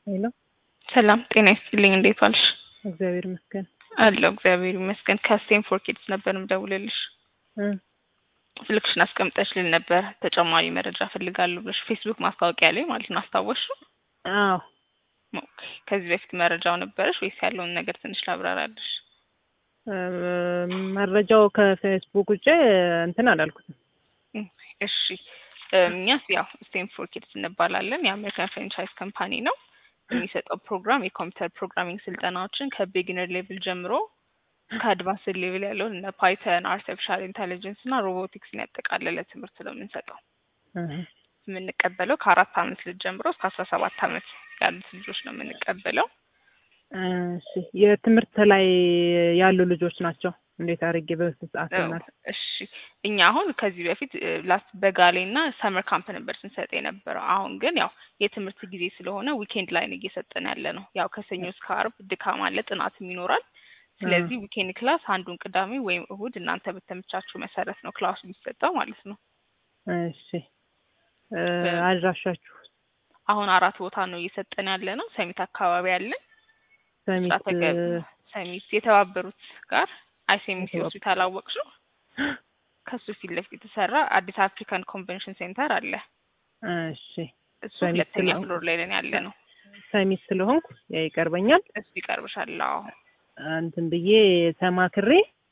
ሄሎ ሰላም ጤና ይስጥልኝ። እንዴት ዋልሽ? እግዚአብሔር ይመስገን። አለሁ እግዚአብሔር ይመስገን። ከስቴንፎርድ ኪድስ ነበር ምደውልልሽ። እ ስልክሽን አስቀምጠሽልን ነበር ተጨማሪ መረጃ ፈልጋለሁ ብለሽ ፌስቡክ ማስታወቂያ ላይ ማለት ነው። አስታወስሽው? አዎ ኦኬ። ከዚህ በፊት መረጃው ነበረሽ ወይስ ያለውን ነገር ትንሽ ላብራራልሽ? እ መረጃው ከፌስቡክ ውጭ እንትን አላልኩትም። እሺ እኛስ ያው ስቴንፎርድ ኪድስ እንባላለን። የአሜሪካን ፍራንቻይዝ ካምፓኒ ነው። የሚሰጠው ፕሮግራም የኮምፒውተር ፕሮግራሚንግ ስልጠናዎችን ከቢጊነር ሌቭል ጀምሮ ከአድቫንስ ሌቭል ያለውን እነ ፓይተን፣ አርቲፊሻል ኢንቴሊጀንስ እና ሮቦቲክስን ያጠቃለለ ትምህርት ነው የምንሰጠው። እህ የምንቀበለው ከአራት አመት ልጅ ጀምሮ እስከ አስራ ሰባት አመት ያሉት ልጆች ነው የምንቀበለው። እሺ የትምህርት ላይ ያሉ ልጆች ናቸው። እንዴት አድርጌ በስንት ሰዓት ይሆናል? እሺ እኛ አሁን ከዚህ በፊት ላስት በጋ ላይ እና ሰመር ካምፕ ነበር ስንሰጥ የነበረው። አሁን ግን ያው የትምህርት ጊዜ ስለሆነ ዊኬንድ ላይ ነው እየሰጠን ያለ ነው። ያው ከሰኞ እስከ አርብ ድካም አለ፣ ጥናትም ይኖራል። ስለዚህ ዊኬንድ ክላስ አንዱን ቅዳሜ ወይም እሁድ እናንተ በተመቻችሁ መሰረት ነው ክላሱ የሚሰጠው ማለት ነው። እሺ እ አድራሻችሁ አሁን አራት ቦታ ነው እየሰጠን ያለ ነው። ሰሚት አካባቢ አለን። ሰሚት አጠገብ ሰሚት የተባበሩት ጋር አይሴሚሲ የተባበ- ሆስፒታል አወቅሽው? ከሱ ፊት ለፊት የተሰራ አዲስ አፍሪካን ኮንቬንሽን ሴንተር አለ። እሺ እሱ ሰሚት ሁለተኛ ስለሆንኩ- ፍሎር ላይ ነን ያለ ነው። ሰሚት ስለሆንኩ ያ ይቀርበኛል። እሱ ይቀርብሻል። አዎ እንትን ብዬ ተማክሬ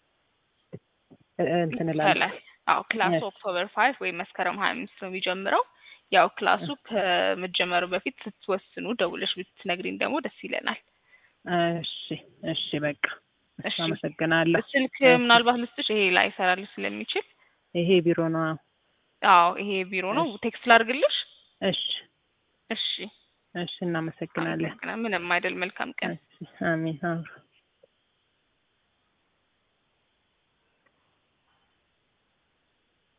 እ እንትን እላለሁ። ይቻላል። አዎ ክላሱ Yes. ኦክቶበር ፋይቭ ወይም መስከረም ሀያ አምስት ነው የሚጀምረው። ያው ክላሱ ከመጀመሩ በፊት ስትወስኑ ደውለሽ ብትነግሪን ደግሞ ደስ ይለናል። እሺ እሺ በቃ እሺ እሺ። አመሰግናለሁ። ስልክ ምናልባት ልስጥሽ፣ ይሄ ላይ ይሰራል ስለሚችል። ይሄ ቢሮ ነው። አዎ ይሄ ቢሮ ነው። ቴክስት ላድርግልሽ? እሺ እሺ እሺ እናመሰግናለን። አመሰግናለሁ። ምንም አይደል። መልካም ቀን። እሺ አሜን። አዎ